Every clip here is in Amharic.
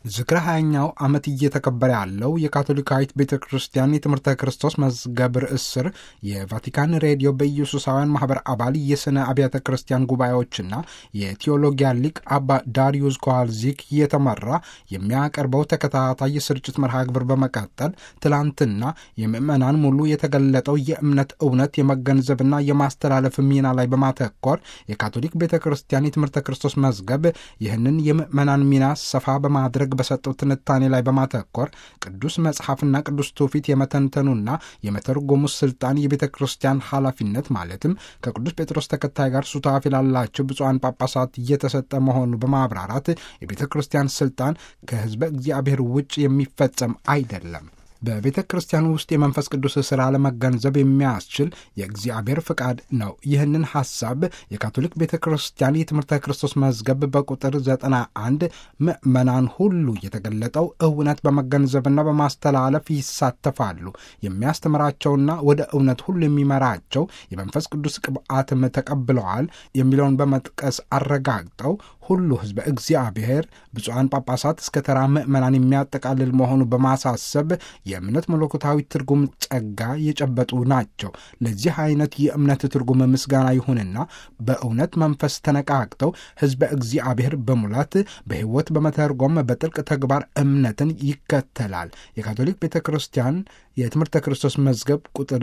ዝክረ ሀያኛው ዓመት እየተከበረ ያለው የካቶሊካዊት ቤተ ክርስቲያን የትምህርተ ክርስቶስ መዝገብ ርዕስ ስር የቫቲካን ሬዲዮ በኢየሱሳውያን ማህበር አባል የሥነ አብያተ ክርስቲያን ጉባኤዎችና የቴዎሎጊያ ሊቅ አባ ዳሪዩስ ኮዋልዚክ እየተመራ የሚያቀርበው ተከታታይ የስርጭት መርሃ ግብር በመቀጠል ትላንትና የምዕመናን ሙሉ የተገለጠው የእምነት እውነት የመገንዘብና የማስተላለፍ ሚና ላይ በማተኮር የካቶሊክ ቤተ ክርስቲያን የትምህርተ ክርስቶስ መዝገብ ይህንን የምዕመናን ሚና ሰፋ በማድረግ በሰጠው ትንታኔ ላይ በማተኮር ቅዱስ መጽሐፍና ቅዱስ ትውፊት የመተንተኑና የመተርጎሙ ስልጣን የቤተ ክርስቲያን ኃላፊነት ማለትም ከቅዱስ ጴጥሮስ ተከታይ ጋር ሱታፊ ላላቸው ብፁዓን ጳጳሳት እየተሰጠ መሆኑ በማብራራት የቤተ ክርስቲያን ስልጣን ከሕዝበ እግዚአብሔር ውጭ የሚፈጸም አይደለም። በቤተ ክርስቲያን ውስጥ የመንፈስ ቅዱስ ሥራ ለመገንዘብ የሚያስችል የእግዚአብሔር ፍቃድ ነው። ይህንን ሐሳብ የካቶሊክ ቤተ ክርስቲያን የትምህርተ ክርስቶስ መዝገብ በቁጥር ዘጠና አንድ ምዕመናን ሁሉ የተገለጠው እውነት በመገንዘብና በማስተላለፍ ይሳተፋሉ። የሚያስተምራቸውና ወደ እውነት ሁሉ የሚመራቸው የመንፈስ ቅዱስ ቅብአትም ተቀብለዋል የሚለውን በመጥቀስ አረጋግጠው ሁሉ ሕዝበ እግዚአብሔር ብፁዓን ጳጳሳት እስከ ተራ ምዕመናን የሚያጠቃልል መሆኑ በማሳሰብ የእምነት መለኮታዊ ትርጉም ጸጋ የጨበጡ ናቸው። ለዚህ አይነት የእምነት ትርጉም ምስጋና ይሁንና በእውነት መንፈስ ተነቃቅተው ሕዝበ እግዚአብሔር በሙላት በሕይወት በመተርጎም በጥልቅ ተግባር እምነትን ይከተላል። የካቶሊክ ቤተ ክርስቲያን የትምህርተ ክርስቶስ መዝገብ ቁጥር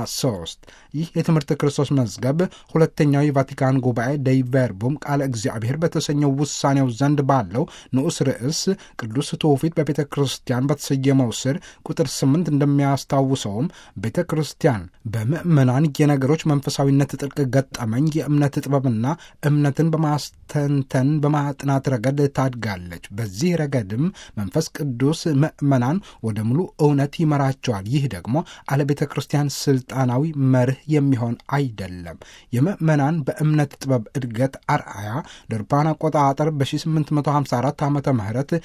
93 ይህ የትምህርተ ክርስቶስ መዝገብ ሁለተኛው የቫቲካን ጉባኤ ደይ ቨርቡም ቃለ እግዚአብሔር በተሰኘው ውሳኔው ዘንድ ባለው ንዑስ ርዕስ ቅዱስ ትውፊት በቤተ ክርስቲያን በተሰየመው ስር ቁጥር 8 እንደሚያስታውሰውም ቤተ ክርስቲያን በምዕመናን የነገሮች መንፈሳዊነት ጥልቅ ገጠመኝ የእምነት ጥበብና እምነትን በማስተንተን በማጥናት ረገድ ታድጋለች። በዚህ ረገድም መንፈስ ቅዱስ ምዕመናን ወደ ሙሉ እውነት ይመራቸዋል። ይህ ደግሞ አለ ቤተ ክርስቲያን ስልጣናዊ መርህ የሚሆን አይደለም። የምዕመናን በእምነት ጥበብ እድገት አርአያ ደርፓን አቆጣጠር በ1854 ዓ ም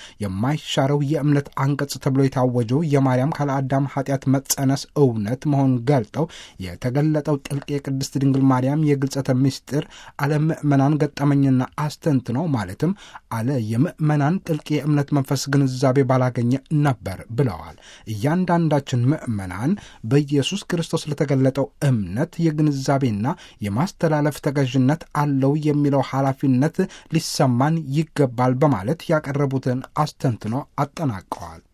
የማይሻረው የእምነት አንቀጽ ተብሎ የታወጀው የማርያም ካለ አዳም ኃጢአት መጸነስ እውነት መሆኑን ገልጠው የተገለጠው ጥልቅ የቅድስት ድንግል ማርያም የግልጸተ ምስጢር አለ ምዕመናን ገጠመኝና አስተንትነው ማለትም አለ የምዕመናን ጥልቅ የእምነት መንፈስ ግንዛቤ ባላገኘ ነበር ብለዋል። እያንዳንዳችን ምዕመናን በኢየሱስ ክርስቶስ ለተገለጠው እምነት የግንዛቤና የማስተላለፍ ተገዥነት አለው የሚለው ኃላፊነት ሊሰማን ይገባል በማለት ያቀረቡትን አስተንትኖ አጠናቀዋል።